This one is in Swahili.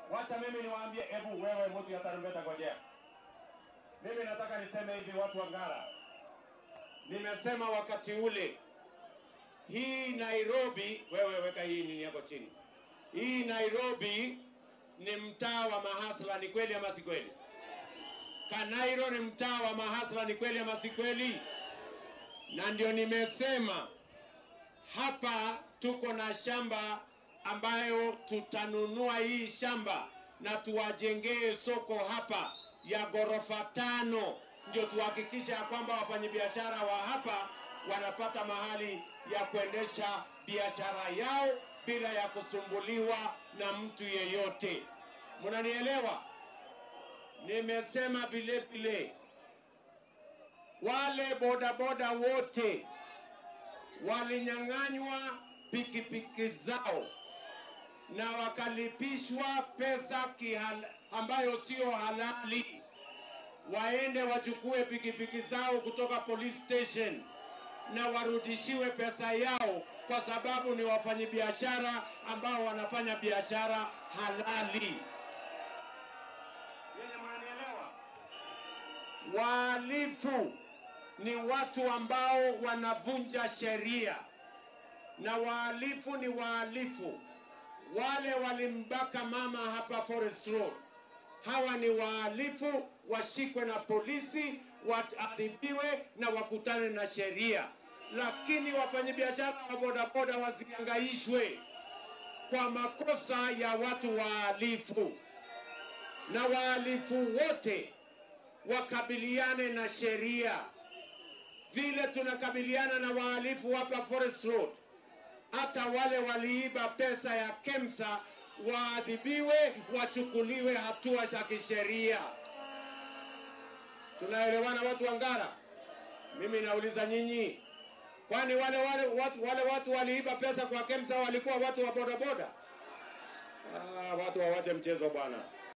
Wacha mimi niwaambie, hebu wewe mtu ya tarumbeta, ngojea. Mimi nataka niseme hivi, watu wa Ngara, nimesema wakati ule, hii Nairobi, wewe weka hii nini yako chini. Hii Nairobi ni mtaa wa mahasla, ni kweli ama si kweli? Kanairo ni mtaa wa mahasla, ni kweli ama si kweli? Na ndio nimesema hapa tuko na shamba ambayo tutanunua hii shamba na tuwajengee soko hapa ya ghorofa tano, ndio tuhakikishe ya kwamba wafanyabiashara wa hapa wanapata mahali ya kuendesha biashara yao bila ya kusumbuliwa na mtu yeyote. Mnanielewa? Nimesema vile vile wale bodaboda wote walinyang'anywa pikipiki zao na wakalipishwa pesa kihal, ambayo sio halali, waende wachukue pikipiki zao kutoka police station na warudishiwe pesa yao, kwa sababu ni wafanyabiashara ambao wanafanya biashara halali. Yenye mnanielewa? Wahalifu ni watu ambao wanavunja sheria, na wahalifu ni wahalifu. Wale walimbaka mama hapa Forest Road, hawa ni wahalifu, washikwe na polisi, waadhibiwe na wakutane na sheria. Lakini wafanyabiashara wa bodaboda wasihangaishwe kwa makosa ya watu wahalifu, na wahalifu wote wakabiliane na sheria vile tunakabiliana na wahalifu hapa Forest Road. Hata wale waliiba pesa ya KEMSA waadhibiwe, wachukuliwe hatua za kisheria. Tunaelewana watu wa Ngara? Mimi nauliza nyinyi, kwani wale wale watu, wale watu waliiba pesa kwa KEMSA walikuwa watu wa bodaboda? Ah, watu wawache mchezo bwana.